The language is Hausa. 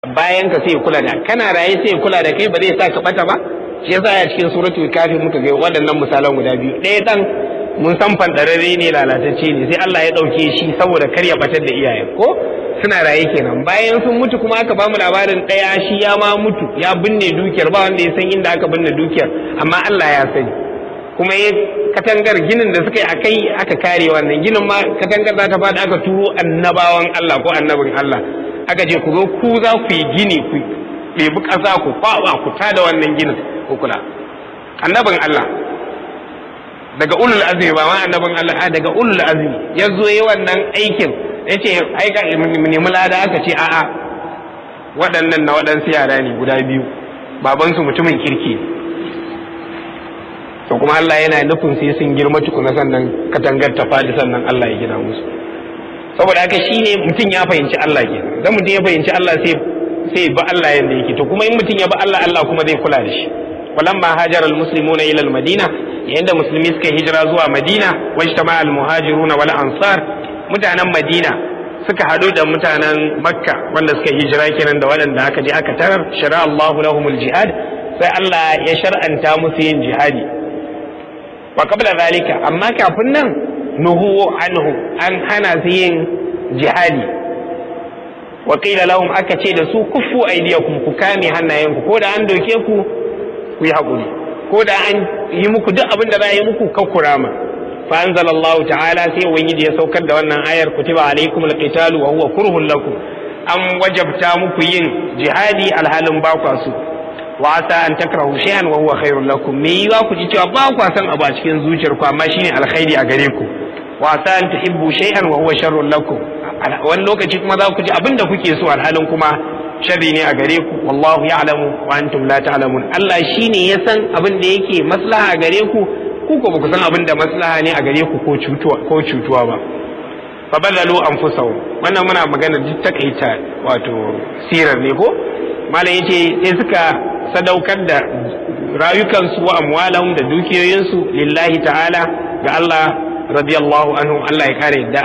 bayan ka sai kula da kana raye sai kula da kai ba zai sa ka bata ba shi yasa a cikin suratul kafi muka ga waɗannan misalan guda biyu ɗaya dan mun san fandararre ne lalatacce ne sai Allah ya ɗauke shi saboda kar ya batar da iyaye ko suna raye kenan bayan sun mutu kuma aka bamu labarin ɗaya shi ya ma mutu ya binne dukiyar ba wanda ya san inda aka binne dukiyar amma Allah ya sani kuma ya katangar ginin da suka yi a kai aka kare wannan ginin ma katangar za ta faɗi aka turo annabawan Allah ko annabin Allah aka je ku zo ku za ku yi gini ku ɗebi ƙasa ku kwaɓa ku tada wannan ginin ku kula annabin Allah daga ulul azmi ba ma annabin Allah a daga ulul azmi ya zo yi wannan aikin ya ce aika nemi lada aka ce a'a waɗannan na waɗansu yara ne guda biyu babansu mutumin kirki to kuma Allah yana nufin sai sun girma tukuna sannan katangar ta faɗi sannan Allah ya gina musu saboda haka shine mutum ya fahimci Allah ke dan mutum ya fahimci Allah sai sai ba Allah yanda yake to kuma in mutum ya ba Allah Allah kuma zai kula da shi walamma hajara almuslimuna ila almadina yayin da musulmi suka hijira zuwa madina wajtama almuhajiruna wal ansar mutanen madina suka hadu da mutanen makka wanda suka hijira kenan da waɗanda aka je aka tarar shara Allahu lahumul jihad sai Allah ya shar'anta musu yin jihadi wa qabla zalika amma kafin nan nuhu anhu an hana su yin jihadi wa qila lahum aka ce da su kuffu aydiyakum ku kame hannayenku ko da an doke ku ku yi hakuri ko da an yi muku duk abin da za a yi muku kan kurama fa anzalallahu ta'ala sai ubangiji ya saukar da wannan ayar kutiba alaikum alqitalu wa huwa kurhun lakum an wajabta muku yin jihadi alhalin ba kwa su wa asa an takrahu shay'an wa huwa khairul lakum me yiwa ku ji cewa ba kwa san abu a cikin zuciyar ku amma shine alkhairi a gare ku wa asa an tuhibbu shay'an wa huwa sharrul lakum wani lokaci kuma za ku ji abin da kuke so alhalin kuma sharri ne a gare ku wallahu ya'lamu wa antum la ta'lamun Allah shine ya san abin da yake maslaha a gare ku ku ko baku san abin da maslaha ne a gare ku ko cutuwa ko cutuwa ba fa badalu anfusahum wannan muna magana duk takaita wato sirar ne ko malam yace sai suka sadaukar da rayukansu wa amwalahum da dukiyoyinsu lillahi ta'ala ga Allah radiyallahu anhu Allah ya kare yadda